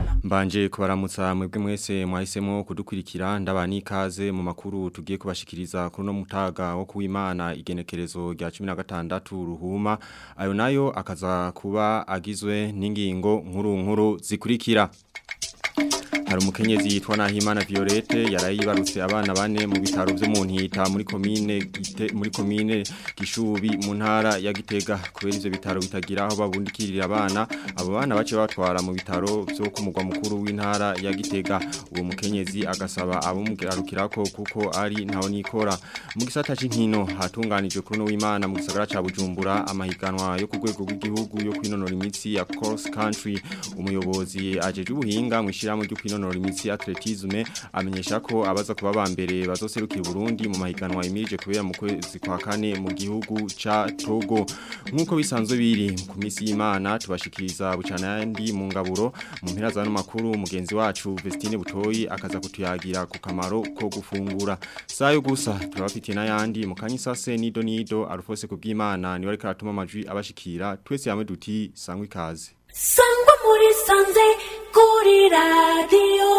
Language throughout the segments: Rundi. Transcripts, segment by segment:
w'Imana Mbanje kubaramutsa mwebwe mwese mwahisemo kudukurikira ndabani ikaze mu makuru tugiye kubashikiriza kuri no mutaga wo kuwimana igenekerezo rya 16 ruhuma ayo nayo akaza kuba agizwe n'ingingo nkuru nkuru zikurikira hari umukenyezi yitwa Nahimana Violette yarayibarutse abana bane mu bitaro byo mu ntita muri commune Gite- muri commune Gishubi mu ntara ya Gitega kubera ivyo bitaro bitagira aho babundikirira abana abo bana bace batwara mu bitaro byo ku mugwa mukuru w'intara ya Gitega uwo mukenyezi agasaba abumugarukirako kuko ari ntaho nikora mu gisata c'inkino hatunganijwe kuri no w'Imana mu gisagara ca Bujumbura amahiganwa yo ku rwego rw'igihugu yo kwinonora imitsi ya cross country umuyobozi ajeje ubuhinga mwishiramo ryo kwinonora imitsi atletisme amenyesha ko abaza kuba bambere bazoserukira Burundi mu mahiganwa imirije kubera mu kwezi kwa kane mu gihugu ca Togo nkuko bisanzwe biri ku misi y'Imana tubashikiriza bucana yandi mu ngaburo mu mpera za no makuru mugenzi wacu Vestine Butoyi akaza kutuyagira ku kamaro ko gufungura sayo gusa turabafitiye n'ayandi mu kanyisase nido nido arufose kubw'Imana ni wari karatuma amajwi abashikira twese hamwe duti sangwe ikaze sangwa muri sanze kuri radiyo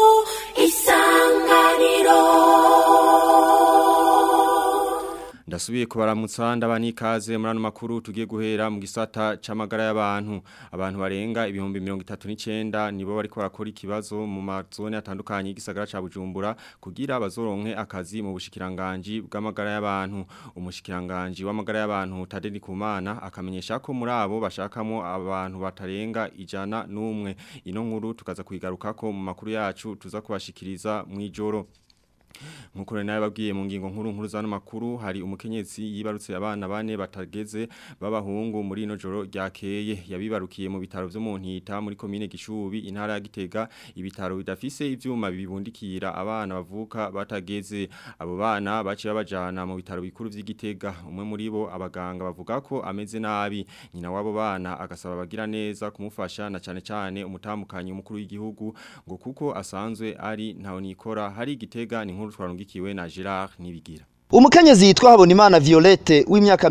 isanganiro Ndasubiye kubaramutsa ndabani ikaze muri ano makuru tugiye guhera mu gisata c'amagara y'abantu abantu barenga ibihumbi 39 nibo bariko barakora ikibazo mu mazone atandukanye y'igisagara ca Bujumbura kugira bazoronke akazi mu bushikiranganje bw'amagara y'abantu umushikiranganje w'amagara y'abantu Tadeni Kumana akamenyesha ko muri abo bashakamo abantu batarenga ijana n'umwe ino nkuru tukaza kuyigarukako mu makuru yacu tuza kubashikiriza mw'ijoro Nkuko rero nawe babwiye mu ngingo nkuru nkuru zano makuru hari umukenyezi yibarutse abana bane batageze b'abahungu muri ino joro ryakeye yabibarukiye mu bitaro byo mu ntita muri commune Gishubi intara ya Gitega ibitaro bidafise ivyuma bibundikira abana bavuka batageze abo bana baci babajana mu bitaro bikuru vy'Igitega umwe muri bo abaganga bavuga ko ameze nabi nyina wabo bana agasaba bagira neza kumufasha na cane cane umutambukanyi umukuru w'igihugu ngo kuko asanzwe ari ntaho nikora hari Gitega ni nkuru twarungikiwe na Gerard Nibigira Umukenyezi yitwa Habonimana Violette w'imyaka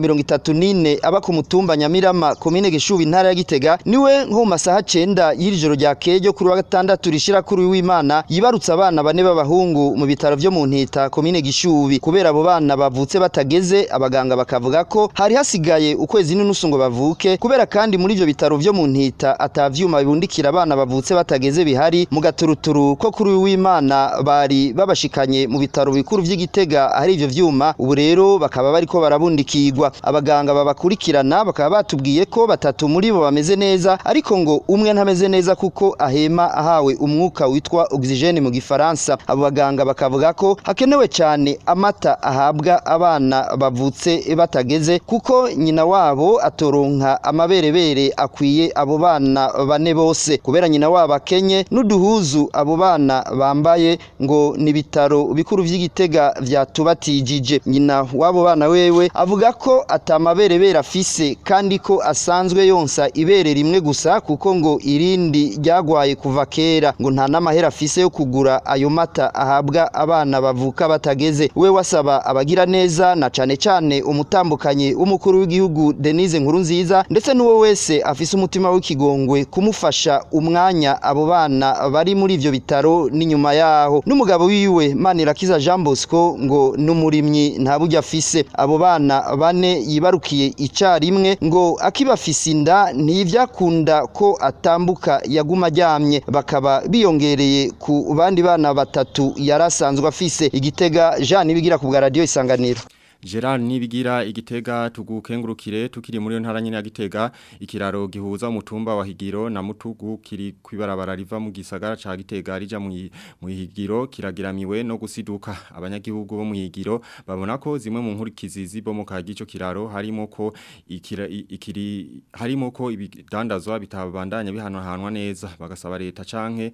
34 aba ku mutumba Nyamirama komine Gishubi intara ya Gitega niwe nko mu masaha 9 y'irijoro rya kejo kuri wa gatandatu rishira kuri w'Imana yibarutse abana bane b'abahungu mu bitaro vyo mu ntita komine Gishubi kubera abo bana bavutse batageze abaganga bakavuga ko hari hasigaye ukwezi n'inusu ngo bavuke kubera kandi muri ivyo bitaro vyo mu ntita atavyuma bibundikira abana bavutse batageze bihari mu gaturuturu ko kuri w'Imana bari babashikanye mu bitaro bikuru vy'Igitega hari ivyo vyuma ivyuma ubu rero bakaba bariko barabundikirwa abaganga babakurikirana bakaba batubwiye ko batatu muri bo bameze neza ariko ngo umwe ntameze neza kuko ahema ahawe umwuka witwa oxygene mu gifaransa abo baganga bakavuga ko hakenewe cyane amata ahabwa abana bavutse batageze kuko nyina wabo atoronka amaberebere akwiye abo bana bane bose kubera nyina wabo akenye n'uduhuzu abo bana bambaye ngo ni bitaro bikuru vy'igitega vyatubatije nyina wabo bana wewe avuga ko atamaberebere afise kandi ko asanzwe yonsa ibere rimwe gusa kuko ngo irindi ryagwaye kuva kera ngo nta n'amahera afise yo kugura ayo mata ahabwa abana bavuka batageze we wasaba abagira neza na cane cane umutambukanyi w'umukuru w'igihugu Denise Nkurunziza ndetse n'uwo wese afise umutima w'ikigongwe kumufasha umwanya abo bana bari muri ivyo bitaro n'inyuma yaho n'umugabo wiwe Manirakiza Jean Bosco ngo n'umurimyi nta buryo afise abo bana bane yibarukiye icarimwe ngo akibafise inda ntivyakunda ko atambuka yaguma aryamye bakaba biyongereye ku bandi bana batatu yarasanzwe afise igitega Jean nibigira ku bwa radio isanganiro Gerard nibigira igitega tugukengurukire tukiri muri yo ntara nyine ya gitega ikiraro gihuza umutumba wa Higiro na Mutugu kiri kwibarabara riva mu gisagara ca gitega rija mu Higiro kiragiramiwe no gusiduka abanyagihugu bo mu Higiro babona ko zimwe mu nkurikizi zibomoka gico kiraro harimo ko ikira, ikiri harimo ko ibidandazwa bitabandanya bihanahanwa neza bagasaba leta canke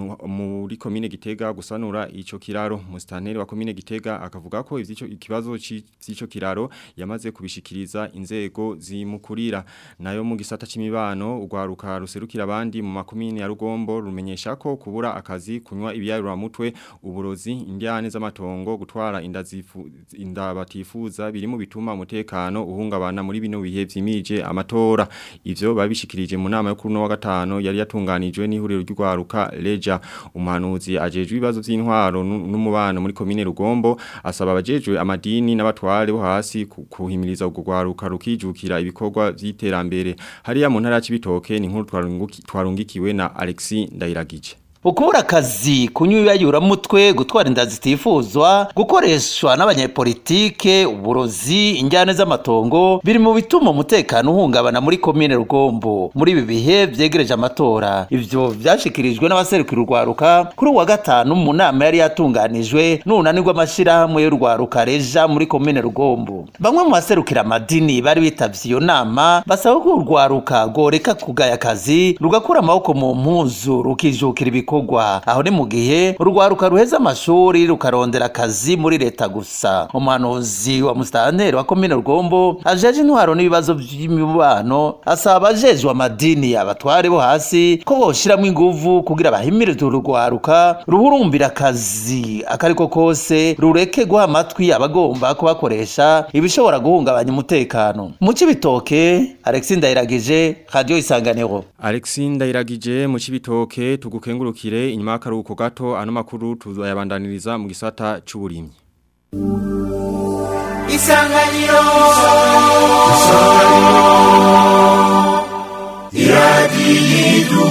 muri komine gitega gusanura ico kiraro mustanteri wa komine gitega akavuga ko ivyo ikibazo vy'ico kiraro yamaze kubishikiriza inzego zimukurira nayo mu gisata c'imibano urwaruka ruserukira abandi mu makomine ya Rugombo rumenyesha ko kubura akazi kunywa ibiyarura mutwe uburozi indiane z'amatongo gutwara inda zifu inda batifuza biri mu bituma umutekano uhungabana muri bino bihe vyimije amatora ivyo babishikirije mu nama yo kuri no wa gatano yari yatunganijwe n'ihuriro ry'urwaruka Leja umuhanuzi ajejwe ibibazo vy'intwaro n'umubano muri komine Rugombo asaba abajejwe amadini n'abatware bo hasi kuhimiriza urwo rwaruka rukijukira ibikorwa vy'iterambere hariya mu ntara y'Ibitoke ni nkuru twarungikiwe na Alexis Ndayiragije ukubura akazi kunywa mutwe gutwara inda zitifuzwa gukoreshwa n'abanyepolitike uburozi injyane z'amatongo biri mu bituma umutekano uhungabana muri komine rugombo muri ibi bihe vyegereje amatora ivyo vyashikirijwe n'abaserukira urwaruka kuri uwa gatanu mu nama yari yatunganijwe n'unani rw'amashirahamwe y'urwaruka reja muri komine rugombo bamwe mu baserukira amadini bari bitavye iyo nama basaba ko urwaruka rworeka kugaya akazi rugakura amaboko mu mpuzu rukijukira ibikorwa bikorwa aho ni mu gihe urwaruka ruheza amashuri rukarondera akazi muri leta gusa umuhanuzi wa musitanteri wa komine rugombo ajeje intwaro n'ibibazo by'imibano asaba abajejwe amadini abatware bo hasi ko boshiramwo inguvu kugira bahimirize urwaruka ruhurumbira akazi akariko kose rureke guha amatwi abagomba kubakoresha ibishobora guhungabanya umutekano mu cibitoke Alexis Ndayiragije radio isanganiro Alexis Ndayiragije mu cibitoke tugukenguruka kire inyuma y'akaruhuko gato ano makuru tuzayabandaniriza mu gisata c'uburimyi Isanganiro Isanganiro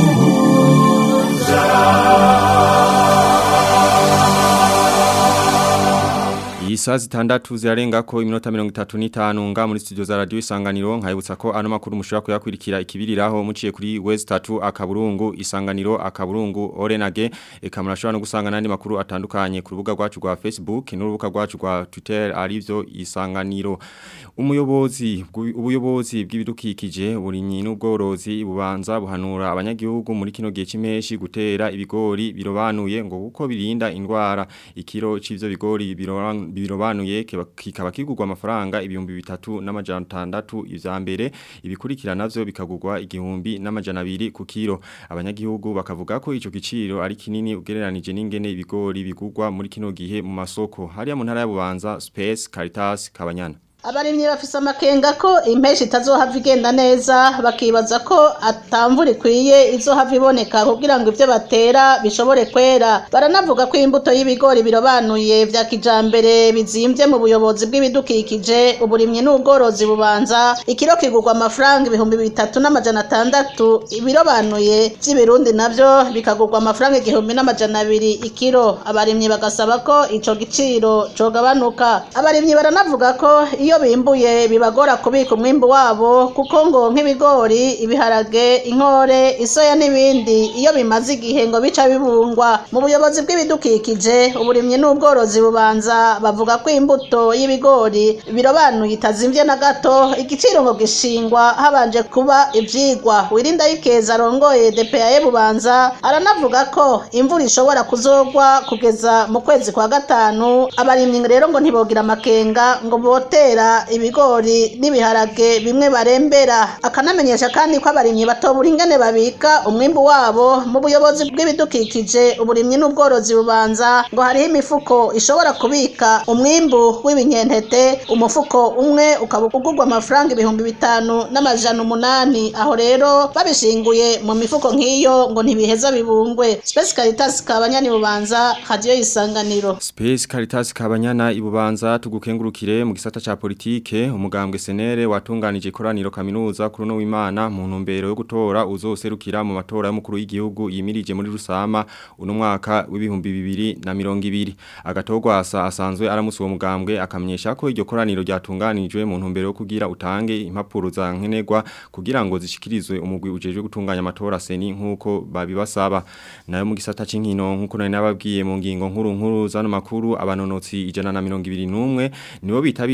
Isa zitandatu zirarenga ko iminota mirongo itatu n'itanu nga muri studio za radio isanganiro nkayibutsa ko ano makuru mushobora kuyakurikira ikibiriraho muciye kuri West 3 akaburungu isanganiro akaburungu Orenage eka murashobora no gusanga nandi makuru atandukanye ku rubuga rwacu rwa Facebook n'urubuga rwacu rwa Twitter arivyo isanganiro umuyobozi ubuyobozi bw'ibidukikije burinyi n'ubworozi bubanza buhanura abanyagihugu muri kino gihe cimeshi gutera ibigori birobanuye ngo kuko birinda indwara ikiro c'ivyo bigori birobanuye birobanuye kikaba kigurwa amafaranga ibihumbi bitatu n'amajana atandatu ivya mbere ibikurikira navyo bikagurwa igihumbi n'amajana abiri ku kiro abanyagihugu bakavuga ko ico giciro ari kinini ugereranije n'ingene ibigori bigurwa muri kino gihe mu masoko hariya mu ntara ya Bubanza Space Caritas Kabanyana abarimyi bafise amakenga ko impeshi itazohava igenda neza bakibaza ko atamvura ikwiye izohava iboneka kugira ngo ivyo batera bishobore kwera baranavuga ko imbuto y'ibigori birobanuye vya kijambere bizimvye mu buyobozi bw'ibidukikije uburimyi n'ubworozi bubanza ikiro kigurwa amafaranga ibihumbi bitatu n'amajana atandatu ibirobanuye vy'ibirundi navyo bikagurwa amafaranga igihumbi n'amajana abiri ikiro abarimyi bagasaba ko ico giciro cogabanuka abarimyi baranavuga ko iyo bimbuye bibagora kubika umwimbu wabo kuko ngo nk'ibigori ibiharage inkore isoya n'ibindi iyo bimaze igihe ngo bica bibungwa mu buyobozi bw'ibidukikije uburimyi n'ubworozi bubanza bavuga ko imbuto y'ibigori birobanuye itazimvye na gato igiciro ngo gishingwa habanje kuba ivyigwa wirinda yikeza arongoye DPAE bubanza aranavuga ko imvura ishobora kuzogwa kugeza mu kwezi kwa gatanu abarimyi rero ngo ntibogira amakenga ngo botera ibigori n'ibiharage bimwe barembera akanamenyesha kandi ko abarimyi batobura ingene babika umwimbu wabo mu buyobozi bw'ibidukikije uburimyi n'ubworozi bubanza ngo hariho imifuko ishobora kubika umwimbu w'ibinyentete umufuko umwe ukaba ugurwa amafaranga ibihumbi bitanu n'amajana umunani aho rero babishinguye mu mifuko nk'iyo ngo ntibiheza bibungwe Space Caritas kabanyani bubanza radio isanganiro Space Caritas kabanyana ibubanza tugukengurukire mu gisata ca politike umugambwe senere watunganije ikoraniro kaminuza kuri no w'Imana mu ntumbero yo gutora uzoserukira mu matora y'umukuru w'igihugu yimirije muri rusama uno mwaka w'ibihumbi bibiri na mirongo ibiri agatogwa asa asanzwe aramusi uwo mugambwe akamenyesha ko iryo koraniro ryatunganijwe mu ntumbero yo kugira utange impapuro za nkenerwa kugira ngo zishikirizwe umugwi ujejwe gutunganya amatora seni nkuko babibasaba nayo mu gisata c'inkino nkuko nari nababwiye mu ngingo nkuru nkuru zano makuru abanonotsi ijana na mirongo ibiri n'umwe nibo bitabiriye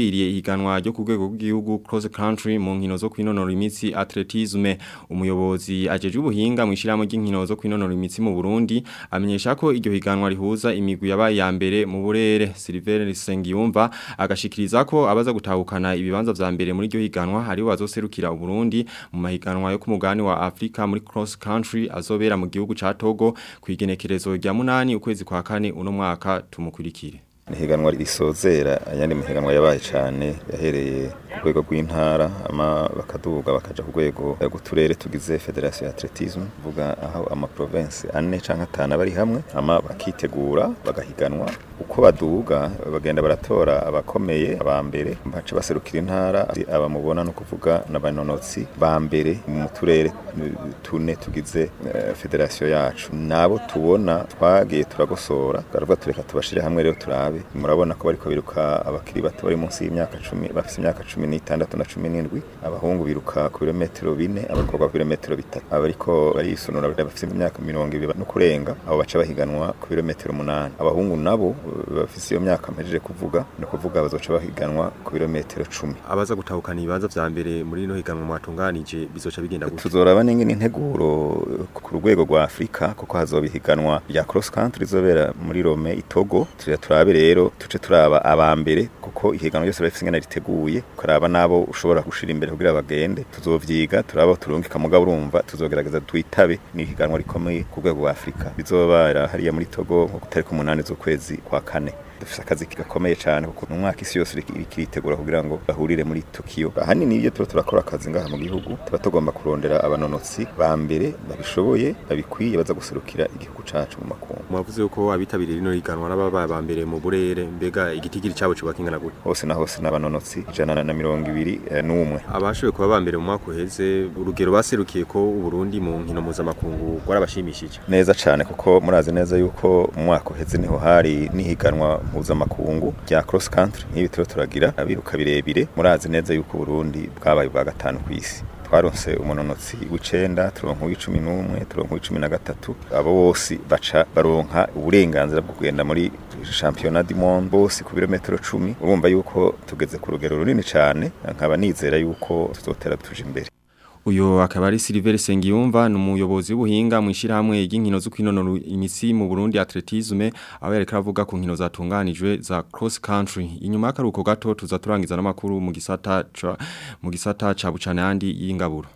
ihiganwa ryo ku rwego rw'igihugu cross country mu nkino zo kwinonora imitsi atletisme umuyobozi ajeje ubuhinga mu ishiramo ry'inkino zo kwinonora imitsi mu Burundi amenyesha ko iryo higanwa rihuza imigwi yabaye ya mbere mu burere Silver Sengiyumva agashikiriza ko abaza gutahukana ibibanza vya mbere muri iryo higanwa hari wazoserukira Burundi mu mahiganwa yo ku mugani wa Afrika muri cross country azobera mu gihugu ca Togo kwigenekerezo rya munani ukwezi kwa kane uno mwaka tumukurikire Nihiganwa risozera ayandi mihiganwa yabaye cyane yahereye ku rwego rw'intara ama bakaduga bakaja ku rwego rw'uturere tugize Federation ya Atletisme vuga aho ama province ane canke atanu bari hamwe ama bakitegura bagahiganwa uko baduga bagenda baratora abakomeye aba mbere baca baserukira intara abamubona no kuvuga n'abanonotsi ba mbere mu turere tune tugize uh, federation yacu nabo tubona twagiye turagosora turavuga tureka tubashire hamwe rero turabe murabona ko bariko biruka abakiri bato bari munsi y'imyaka 10 bafite imyaka 16 na 17 abahungu biruka ku birometero 4 abakobwa ku birometero 3 abariko barisunura bafite imyaka 20 no kurenga abo baca bahiganwa ku birometero 8 abahungu nabo bafite iyo myaka mpejeje kuvuga no kuvuga bazoca bahiganwa ku birometero 10 abaza gutahukana ibibanza vya mbere muri no higanwa mwatunganije bizoca bigenda gute tuzoraba n'ingene integuro ku rwego rwa Afrika kuko hazobihiganwa ya cross country zobera muri Rome itogo tuje turabe rero tuce turaba aba mbere kuko ihiganwa ryose bafite ingene riteguye kuraba nabo ushobora gushira imbere kugira bagende tuzovyiga turaba turungika mugabo urumva tuzogerageza twitabe ni ihiganwa rikomeye ku rwego rwa Afrika bizobara hariya muri Togo nko kutariko umunani z'ukwezi kwa kane dufite akazi gakomeye cyane kuko mu mwaka isi yose ikiritegura kugira ngo bahurire muri Tokyo ahanini iyo tuba turakora akazi ngaha mu gihugu tuba tugomba kurondera abanonotsi ba mbere babishoboye babikwiye baza guserukira igihugu cacu mu makungu mwavuze yuko abitabiriye rino higanwa n'ababaye ba mbere mu burere mbega igitigiri cyabo cyo bakingana gute hose na hose n'abanonotsi ijana na mirongo ibiri n'umwe abashoboye kuba ba mbere mu mwaka uheze urugero baserukiye ko Burundi mu nkino mpuzamakungu rwarabashimishije neza cyane kuko murazi neza yuko mu mwaka uheze niho hari nihiganwa mpuzamakungu rya cross country nk'ibi turo turagira abiruka birebire murazi neza yuko Burundi bwabaye bwa gatanu ku isi twaronse umunonotsi w'icenda turonka uw'icumi n'umwe turonka uw'icumi na gatatu abo bose baca baronka uburenganzira bwo kugenda muri championnat du monde bose ku birometero cumi urumva yuko tugeze ku rugero runini cyane nkaba nizera yuko tuzotera tuje imbere Uyo akaba ari Silver Sengiyumva ni umuyobozi w'ubuhinga mu ishyirahamwe ry'inkino zo kwinonora imitsi mu Burundi atletisme aho yareka avuga ku nkino zatunganijwe za cross country inyuma y'akaruhuko gato tuza turangiza n'amakuru mu gisata ca mu gisata ca bucana yandi y'ingaburo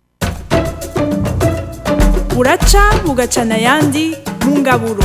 buraca bugacana yandi mu ngaburo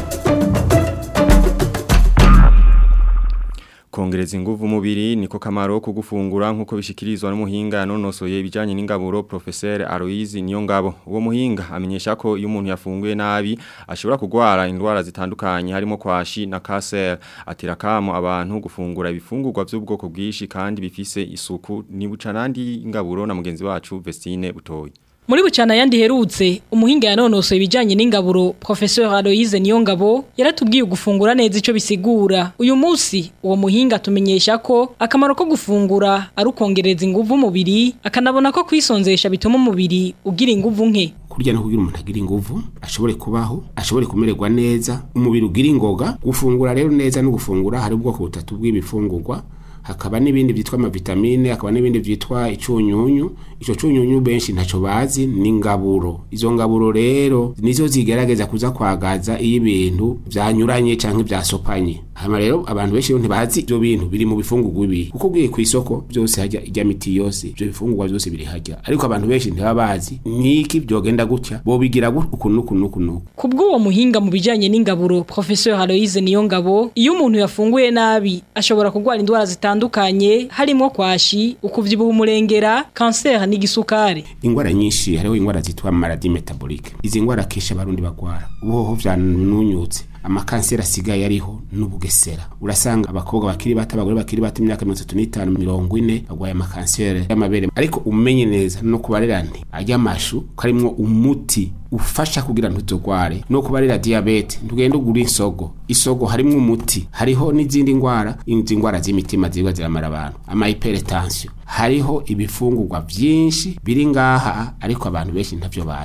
kongereza inguvu umubiri niko kamaro ko gufungura nkuko bishikirizwa n'umuhinga yanonosoye ibijanye n'ingaburo professeur Aloise Niyongabo uwo muhinga amenyesha ko iyo umuntu yafunguye nabi ashobora kugwara indwara zitandukanye harimo kwashi na cancer atira kamo abantu gufungura ibifungurwa by'ubwoko bwishi kandi bifise isuku ni bucanandi ingaburo na mugenzi wacu Vestine Butoyi Muri bucana yandi herutse umuhinga yanonosoye ibijanye n'ingaburo Professeur Aloise Niyongabo yaratubwiye gufungura neza ico bisigura uyu munsi uwo muhinga atumenyesha ko akamaro ko gufungura ari ukongereza inguvu umubiri akanabona ko kwisonzesha bituma umubiri ugira inguvu nke kurya no kugira umuntu agira inguvu ashobore kubaho ashobore kumererwa neza umubiri ugira ingoga gufungura rero neza no gufungura hari ubwoko butatu bw'ibifungurwa hakaba n'ibindi byitwa amavitamine hakaba n'ibindi byitwa icunyunyu ico cunyunyu benshi ntaco bazi ni ngaburo izo ngaburo rero nizo zigerageza kuza kwagaza iyo ibintu vyanyuranye canke vyasopanye hama rero abantu benshi ntibazi ivyo bintu biri mu bifungurwa ibi kuko ugiye ku isoko byose hajya ijya miti yose ivyo bifungurwa byose biri hajya ariko abantu benshi ntibaba bazi niki byogenda gutya bobigira uku nuku nuku nuku kubw'uwo muhinga mu bijanye n'ingaburo Professeur Aloise Niyongabo iyo umuntu yafunguye nabi ashobora kugwara indwara zitandukanye harimo kwashi ukuvyibuha umurengera cancer n'igisukari ingwara nyinshi hariho ingwara zitwa maladie metabolique izi ngwara kesha abarundi bagwara ubuhoho vyanunyutse amakanseri asigaye ariho n'ubugesera urasanga abakobwa bakiri bato abagore bakiri bato imyaka mirongo itatu n'itanu mirongo ine bagwaye amakanseri y'amabere ariko umenye neza no kubarera nti arya amashu karimwo umuti ufasha kugira ntuzogware no kubarira diabete ntugende ugura isogo isogo harimwo umuti hariho n'izindi ngwara izi ngwara z'imitima ziba ziramara abantu ama hypertension hariho ibifungurwa vyinshi biri ngaha ariko abantu benshi ntavyo bazi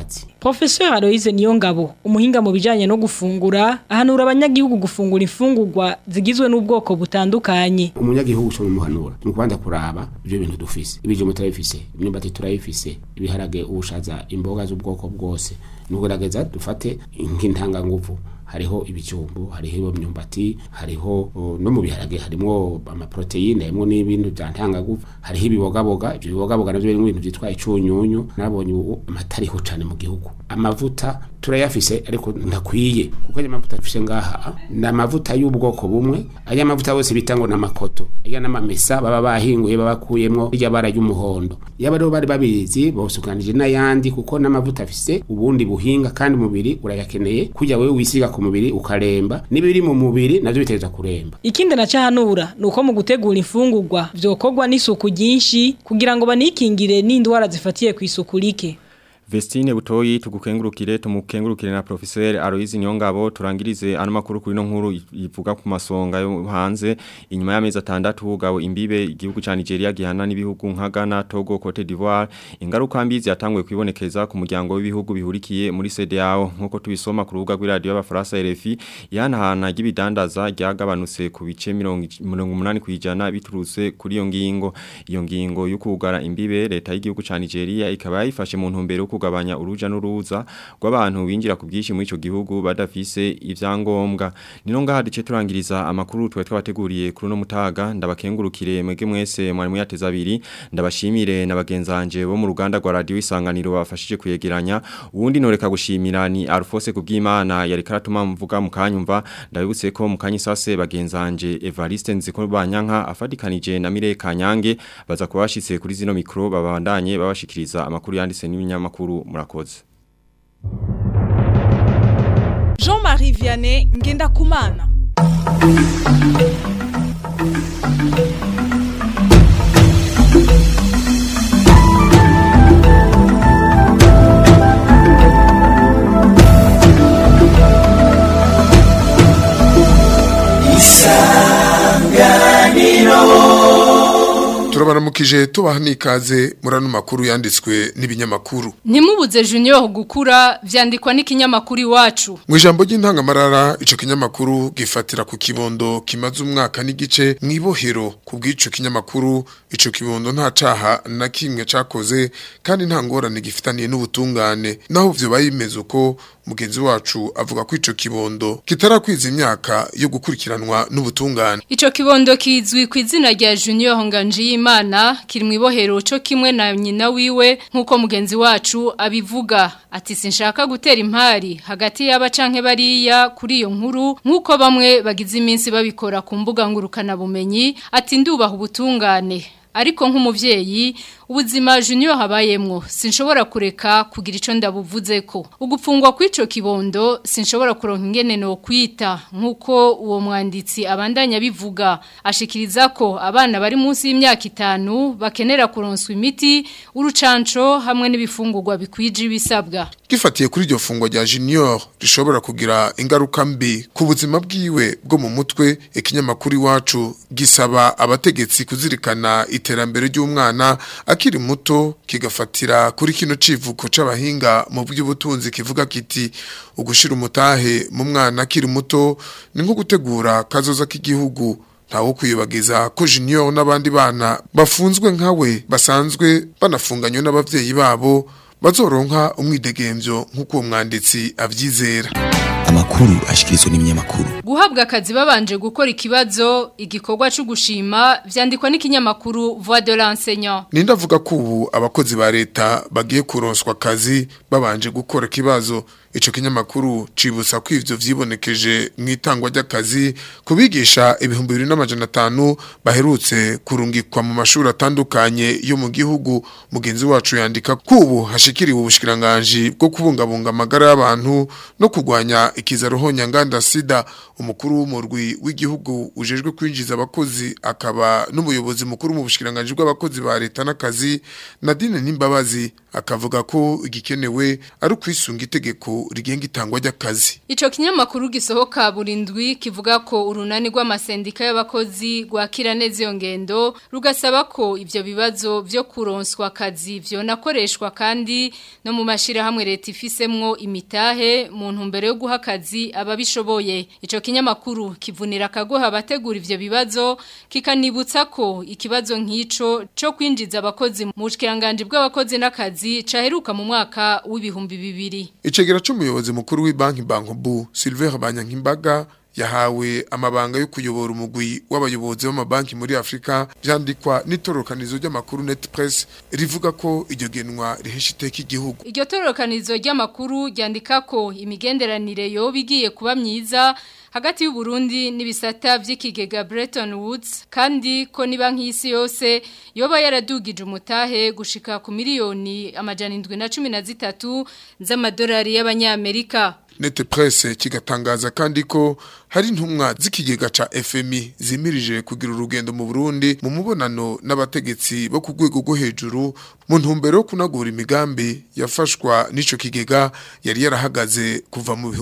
Professeur Aloise Niyongabo umuhinga mu bijanye no gufungura ahanura abanyagihugu gufungura imfungurwa zigizwe n'ubwoko butandukanye umunyagihugu cyo muhanura ni kubanza kuraba ibyo bintu dufise ibijumbo turabifise imyumbati turayifise ibiharage ubushaza imboga z'ubwoko bwose ni ukugerageza dufate nk'intanganguvu hariho ibijumbu hariho imyumbati hariho uh, no mu biharage harimo amaproteine harimo n'ibintu bya ntangaguvu hariho ibibogaboga ibyo bibogaboga navyo birimo ibintu byitwa icunyunyu nabonye ubu amata ariho cane mu gihugu amavuta turayafise ariko ndakwiye kuko aya mavuta dufise ngaha ni amavuta y'ubwoko bumwe aya mavuta yose bita ngo n'amakoto aya n'amamesa baba bahinguye baba bakuyemwo irya bara ry'umuhondo yaba rero bari babizi bosukanije n'ayandi kuko n'amavuta afise ubundi buhinga kandi umubiri urayakeneye kujya wewe wisiga ku mubiri ukaremba n'ibiri mu mubiri navyo biteza kuremba ikindi na cahanura nuko mu gutegura imfungurwa vyokorwa n'isuku ryinshi kugira ngo banikingire n'indwara zifatiye ku isuku rike Vestine butoyi tugukengurukire tumukengurukire na professeur Aloise Nyongabo turangirize ano makuru kuri no nkuru ivuga ku masonga yo hanze inyuma y'amezi atandatu ugabo imbibe igihugu ca Nigeria gihana n'ibihugu nka Ghana Togo Cote d'Ivoire ingaruka mbi yatanguye kwibonekeza ku muryango w'ibihugu bihurikiye muri CEDEAO nkuko tubisoma ku rubuga rw'iradio y'abafaransa RFI yanahana ry'ibidandaza ryagabanutse ku bice 80 kwijana biturutse kuri iyo ngingo iyo ngingo yo kugara imbibe leta y'igihugu ca Nigeria ikaba yifashe mu ntumbero kugabanya uruja n'uruza rw'abantu binjira ku bwishi muri ico gihugu badafise ivyangombwa nino ngaha duce turangiriza amakuru twe twabateguriye kuri no mutaga ndabakengurukire mwege mwese mwari muyateza abiri ndabashimire na bagenzanje bo mu ruganda rwa radio isanganiro bafashije kuyegeranya uwundi noreka gushimira ni Alphonse kubwimana yari karatuma mvuga mukanyumva ndabibutse ko mukanyi sase bagenzanje Evariste nziko banyanka afadikanije na Mire Kanyange baza kubashitse kuri zino mikro babandanye babashikiriza amakuru yanditse n'ibinyamakuru murakoze Jean-Marie Vianney ngenda kumana turabaramukije tubaha n'ikaze muri ano makuru yanditswe n'ibinyamakuru ntimubuze junior gukura vyandikwa n'ikinyamakuru iwacu mu ijambo ry'intangamarara ico kinyamakuru gifatira ku kibondo kimaze umwaka n'igice mw'ibohero ku bw'ico kinyamakuru ico kibondo nta caha na kimwe cakoze kandi nta ngorane gifitaniye n'ubutungane naho vyoba bimeze uko mugenzi wacu avuga ko ico kibondo kitarakwiza imyaka yo gukurikiranwa n'ubutungane ico kibondo kizwi ku izina rya junior nganjiyimana kiri mu ibohero co kimwe na nyina wiwe nk'uko mugenzi wacu abivuga ati sinshaka gutera impari hagati y'aba canke bariya kuri iyo nkuru nk'uko bamwe bagize iminsi babikora ku mbuga ngurukana bumenyi ati ndubaha ubutungane ariko nk'umuvyeyi ubuzima junior habayemwo sinshobora kureka kugira ico ndabuvuze ko ugupfungwa kw'ico kibondo sinshobora kuronka ingene no kwita nkuko uwo mwanditsi abandanya bivuga ashikiriza ko abana bari munsi y'imyaka itanu bakenera kuronswa imiti urucanco hamwe n'ibifungurwa bikwije ibisabwa gifatiye kuri iryo fungwa rya junior rishobora kugira ingaruka mbi ku buzima bwiwe bwo mu mutwe ikinyamakuru iwacu gisaba abategetsi kuzirikana iterambere ry'umwana akiri muto kigafatira kuri kino civuko c'abahinga mu by'ubutunzi kivuga kiti ugushira umutahe mu mwana akiri muto ni nko gutegura kazoza k'igihugu ntawo kwibagiza ko junior n'abandi bana bafunzwe nkawe basanzwe banafunganywe n'abavyeyi babo bazoronka umwidegemvyo nk'uko uwo mwanditsi avyizera amakuru ashikirizwa n'ibinyamakuru guhabwa akazi babanje gukora ikibazo igikorwa cyo gushima vyandikwa n'ikinyamakuru Voix de l'enseignant Ninda avuga ko ubu abakozi ba leta bagiye kuronswa akazi babanje gukora kibazo ico kinyamakuru cibutsa ko ivyo vyibonekeje mu itangwa ry'akazi kubigisha ibihumbi 2500 baherutse kurungikwa mu mashuri atandukanye yo mu gihugu mugenzi wacu yandika ko ubu hashikiriwe ubushikiranganje bwo kubungabunga amagara y'abantu no kugwanya ikiza rohonya nganda sida umukuru w'umurwi w'igihugu ujejwe kwinjiza abakozi akaba n'umuyobozi mukuru mu bushikiranganje bw'abakozi ba leta n'akazi Nadine Nimbabazi akavuga ko igikenewe ari ukwisunga itegeko itegeko rigenga itangwa ry'akazi Ico kinyamakuru gisohoka burindwi kivuga ko urunani rw'amasendika y'abakozi rwakira neza iyo ngendo rugasaba ko ivyo bibazo vyo kuronswa akazi vyonakoreshwa kandi no mu mashirahamwe leta ifisemwo imitahe mu ntumbero yo guha akazi ababishoboye ico kinyamakuru kivunira akagoha abategura ivyo bibazo kikanibutsa ko ikibazo nk'ico co kwinjiza abakozi mu bushikiranganje bw'abakozi n'akazi caheruka mu mwaka w'ibihumbi bibiri icegera c'umuyobozi mukuru w'ibanki bankobu Silver Banyankimbaga yahawe amabanga yo kuyobora umugwi w'abayobozi b'amabanki muri Afrika byandikwa n'itorokanizo ry'amakuru Netpress rivuga ko iryo genwa rihesha iteka igihugu Iryo tororokanizo ry'amakuru ryandika ko imigenderanire yo bigiye kuba myiza hagati y'u Burundi n'ibisata vy'ikigega Bretton Woods kandi ko niba nk'isi yose yoba yaradugije umutahe gushika ku miliyoni amajana 713 z'amadolari y'abanyamerika Nete presse kigatangaza kandi ko hari intumwa z'ikigega ca FMI zimirije kugira urugendo mu Burundi mu mubonano n'abategetsi bo ku rwego rwo hejuru mu ntumbero yo kunagura imigambi yafashwa n'ico kigega yari yarahagaze kuva mu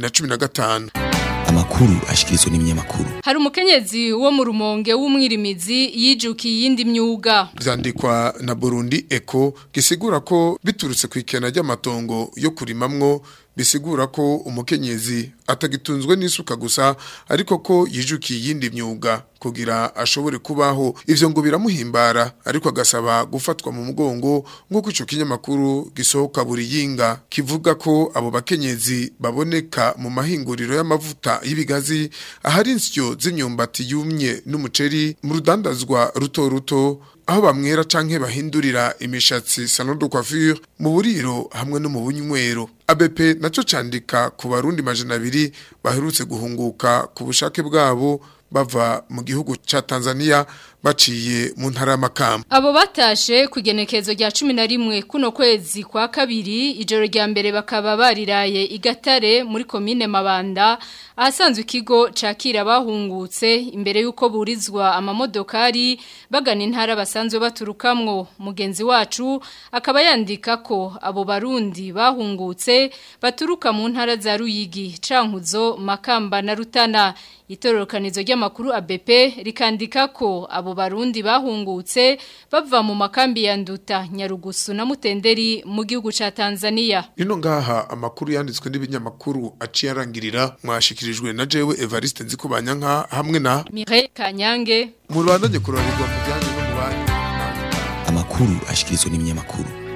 2015 amakuru ashikirizwa n'ibinyamakuru Hari umukenyezi wo mu rumonge w'umwirimizi yijukiye iyindi myuga vyandikwa na Burundi Eco gisigura ko biturutse ku ikena ry'amatongo yo kurimamwo bisigura ko umukenyezi atagitunzwe n'isuka gusa ariko ko yijukiye iyindi myuga kugira ashobore kubaho ivyo ngo biramuhimbara ariko agasaba gufatwa mu mugongo nk'uko ico kinyamakuru gisohoka buri yinga kivuga ko abo bakenyezi baboneka mu mahinguriro y'amavuta y'ibigazi ahari insyo z'imyumbati yumye n'umuceri mu rudandazwa ruto ruto aho bamwera canke bahindurira imishatsi salon de coiffure mu buriro hamwe no mu bunywero ABP naco candika ku barundi majana abiri baherutse guhunguka ku bushake bwabo bava mu gihugu ca Tanzania baciye mu ntara y'amakamba Abo batashe kugenekezo rya 11 kuno kwezi kwa kabiri ijoro rya mbere bakaba bariraye igatare muri komine Mabanda ahasanzwe ikigo cakira bahungutse imbere yuko burizwa amamodokari bagana intara basanzwe baturukamwo mugenzi wacu akaba yandika ko abo barundi bahungutse baturuka mu ntara za Ruyigi Cankuzo Makamba na Rutana itororokanizo ry'amakuru ABP rikandika ko abo barundi bahungutse bava mu makambi ya Nduta Nyarugusu na Mutenderi mu gihugu ca Tanzania Ino ngaha amakuru yanditswe n'ibinyamakuru aciye arangirira mwashikirijwe na jewe Evariste Nzikubanyanka hamwe na Mireille Kanyange mu Rwanda kurorerwa mu bijyanye no mu banki amakuru ashikirizwa n'ibinyamakuru